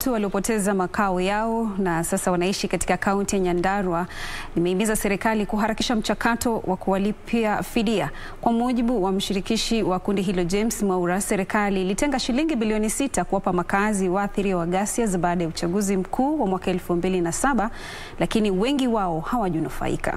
watu waliopoteza makao yao na sasa wanaishi katika kaunti ya Nyandarua limehimiza serikali kuharakisha mchakato wa kuwalipia fidia. Kwa mujibu wa mshirikishi wa kundi hilo James Mwaura, serikali ilitenga shilingi bilioni sita kuwapa makazi waathiriwa wa ghasia za baada ya uchaguzi mkuu wa mwaka elfu mbili na saba lakini wengi wao hawajanufaika.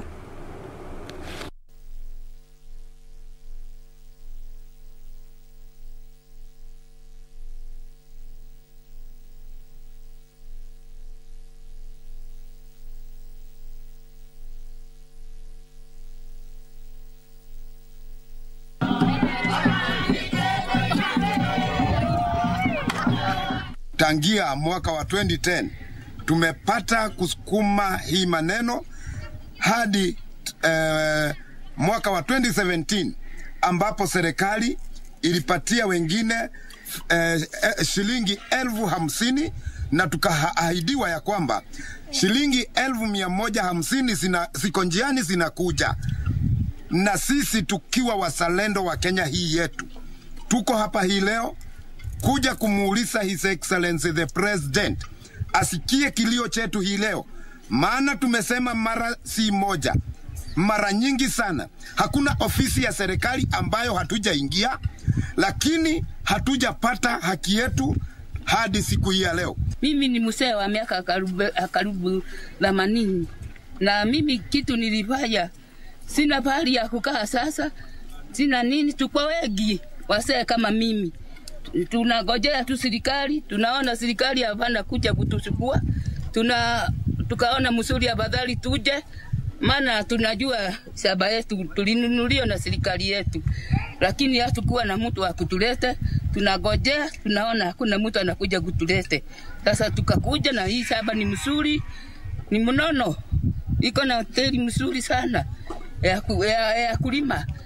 Tangia mwaka wa 2010 tumepata kusukuma hii maneno hadi eh, mwaka wa 2017 ambapo serikali ilipatia wengine eh, eh, shilingi elfu hamsini na tukaahidiwa ya kwamba shilingi elfu mia moja hamsini zina, ziko njiani zinakuja, na sisi tukiwa wazalendo wa Kenya hii yetu tuko hapa hii leo kuja kumuuliza His Excellency the President asikie kilio chetu hii leo, maana tumesema mara si moja, mara nyingi sana. Hakuna ofisi ya serikali ambayo hatujaingia, lakini hatujapata haki yetu hadi siku hii ya leo. Mimi ni mzee wa miaka karibu karibu themanini, na mimi kitu nilifanya, sina pahali ya kukaa sasa, sina nini, tuko wengi wasee kama mimi tunagojea tu serikali, tunaona serikali hapana kuja kutuchukua, tuna tukaona msuri afadhali tuje, maana tunajua shamba yetu tulinunuliwa na serikali yetu, lakini hatukuwa na mtu wa kutulete. Tunagojea, tunaona hakuna mtu anakuja kutulete. Sasa tukakuja na hii shamba ni msuri, ni mnono, iko na hoteli msuri sana ya, ya, ya kulima